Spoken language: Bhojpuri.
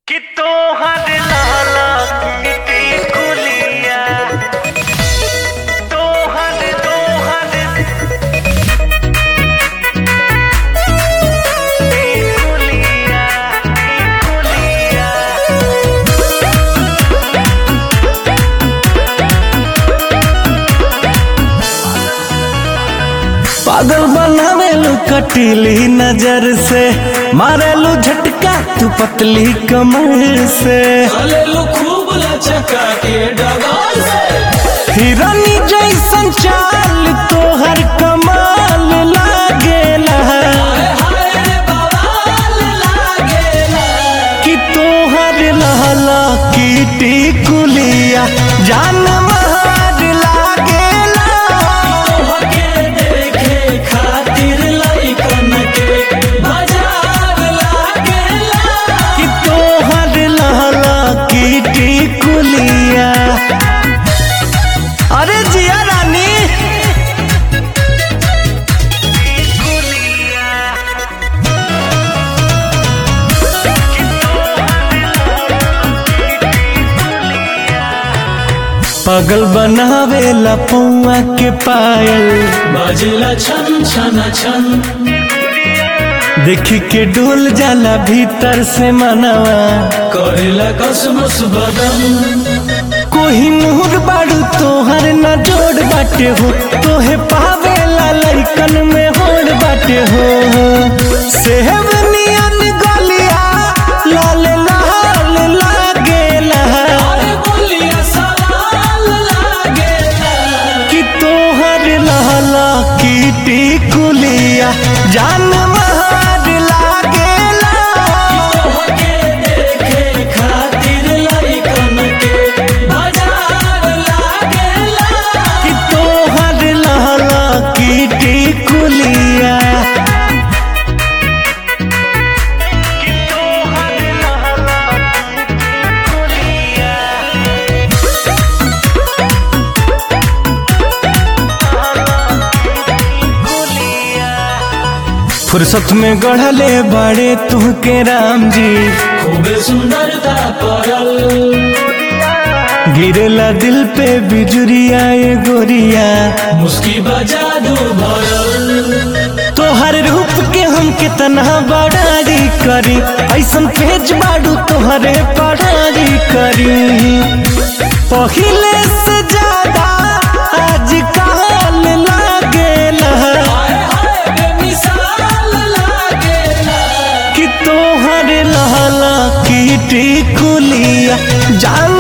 कि तोहर लाला मिट्टी कुलिया तोहर तोहर कुलिया कुलिया पागल बनावेलू कटीली नजर से मारेलू झटका तू पतली कमर से चलेलू खूब लचका के डगाल से हिरनी जैसन चाल तोहर कमाल लागेला हाय हाय रे बवाल लागेला कि तोहर लहला कीटी कुलिया जान महार लागेला तोहके देखे खातिर लइकन के बाजार लागेला कि तोहर लहला कीटी कुलिया अरे जिया रानी पागल बनावेला पौआ के पायल बजला छन छन छन देखी के डोल जाला भीतर से मनवा करेला कसमस बदन कोही नूर बाड़ू तोहर न जोड़ बाटे हो तोहे पावेला लइकन में होड़ बाटे हो सेहब नियन गलिया लाल लाल लागेला अरे बोलिया सवाल लागेला कि तोहर लहला कीटी कुलिया जान महार लागेला तोहके देखे खातिर लइकन के बाजार लागेला कि तोहर लहला कीटी कुलिया तोहर लाला कुलिया कुलिया फुर्सत में गढ़ले बड़े तुहके राम जी खूबे सुंदरता परल गिरला दिल पे बिजुरिया ये गोरिया मुस्की बजा दो भरल तोहर रूप के हम कितना बड़ारी करी ऐसन पेज बाड़ू तोहरे पढ़ारी करी पहिले से ज्यादा आज काल लागेला हाय हाय बेमिसाल लागेला कि तोहर लहला कीटी कुलिया जान